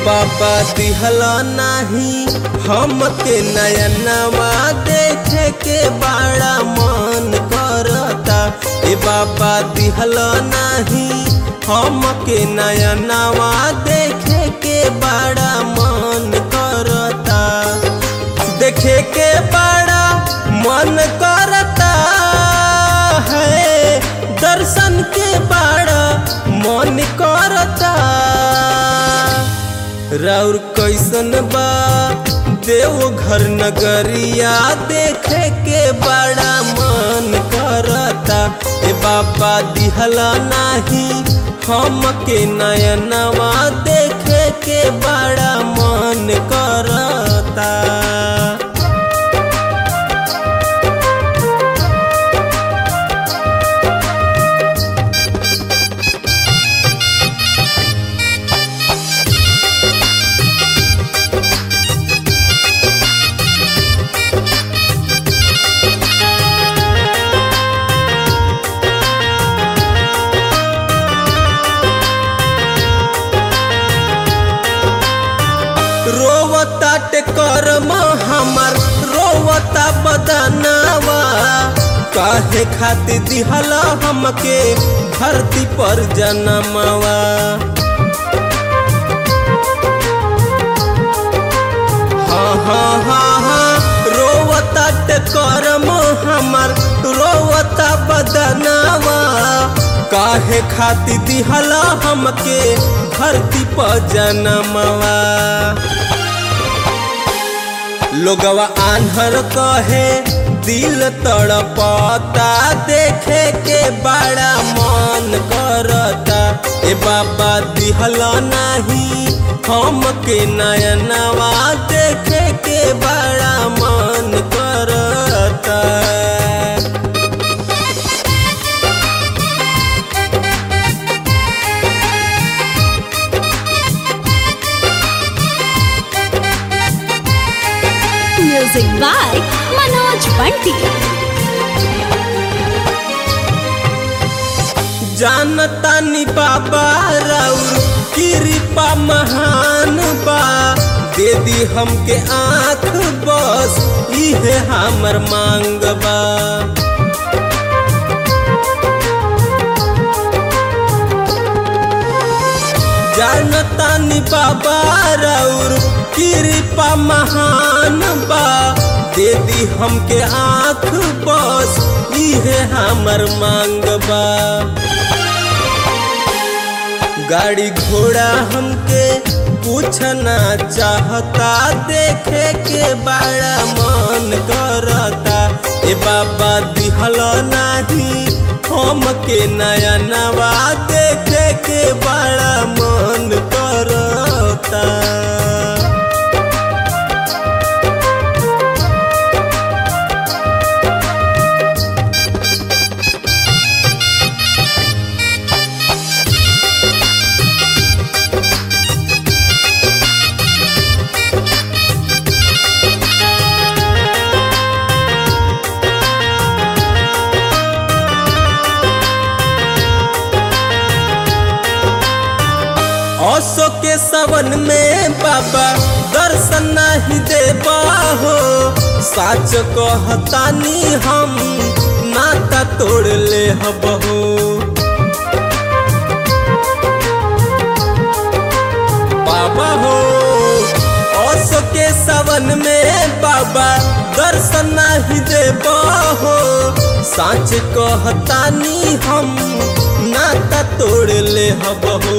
बाबा दिहला नाही हमके नयनवा देखे के बड़ा मन करता ए बाबा दिहला नाही हमके नयनवा देखे के बड़ा मन करता देखे के बड़ा मन करता है दर्शन के बड़ा मन करता राउर कैसन बा देव घर नगरिया देखे के बड़ा मन करता ए बाबा दिहला नाही हमके नयनवा देखे के बड़ा मन करता रोवता कर्म हमर रोवता बदनावा काहे खातिर दिहला हमके धरती पर जनमवा हाँ हाँ हाँ हाँ रोवता कर्म हमर रोवता बदनावा काहे खातिर दिहला हमके धरती पर जनमवा लोगवा आन्हर कहे दिल तड़पता देखे के बड़ा मन करता ए बाबा दिहला नहीं हमके नयनवा देखे के बड़ा मन करता Music by Manoj Bunty. जानता नी बाबा राउर कृपा महान बा दे दी हमके आँख बस इहे हमर मांग बा जानता नी बाबा राउर कृपा महान बा दे दी हमके आँख बस इहे हमर मांग बा गाड़ी घोड़ा हमके पूछना चाहता देखे के बड़ा मन करता ए बाबा दिहल नाही हमके नया नवा देखे के बड़ा मन करता असो के सवन में बाबा दर्शन नहीं देबा हो साच कहतानी हम नाता तोड़ ले हब हो बाबा हो असो के सवन में बाबा दर्शन नहीं देबा हो साच कहतानी हम नाता तोड़ ले हब हो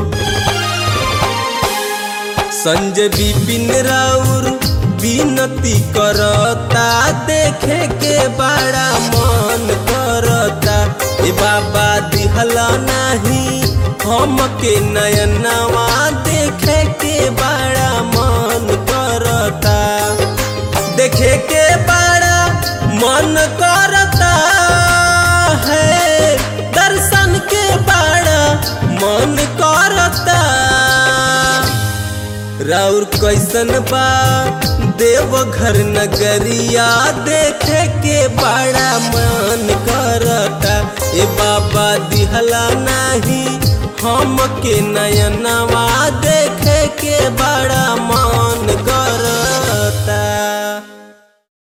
संजय बिपिन राउर विनती करता देखे के बड़ा मन करता ए बाबा दिहला नहीं हमके नयनवा देखे के बड़ा मन करता देखे के बड़ा मन करता है दर्शन के बड़ा मन करता राउर कैसन बा देव घर नगरिया देखे के बड़ा मन करता ए बाबा दिहला नहीं हम के नयनवा देखे के बड़ा मन कर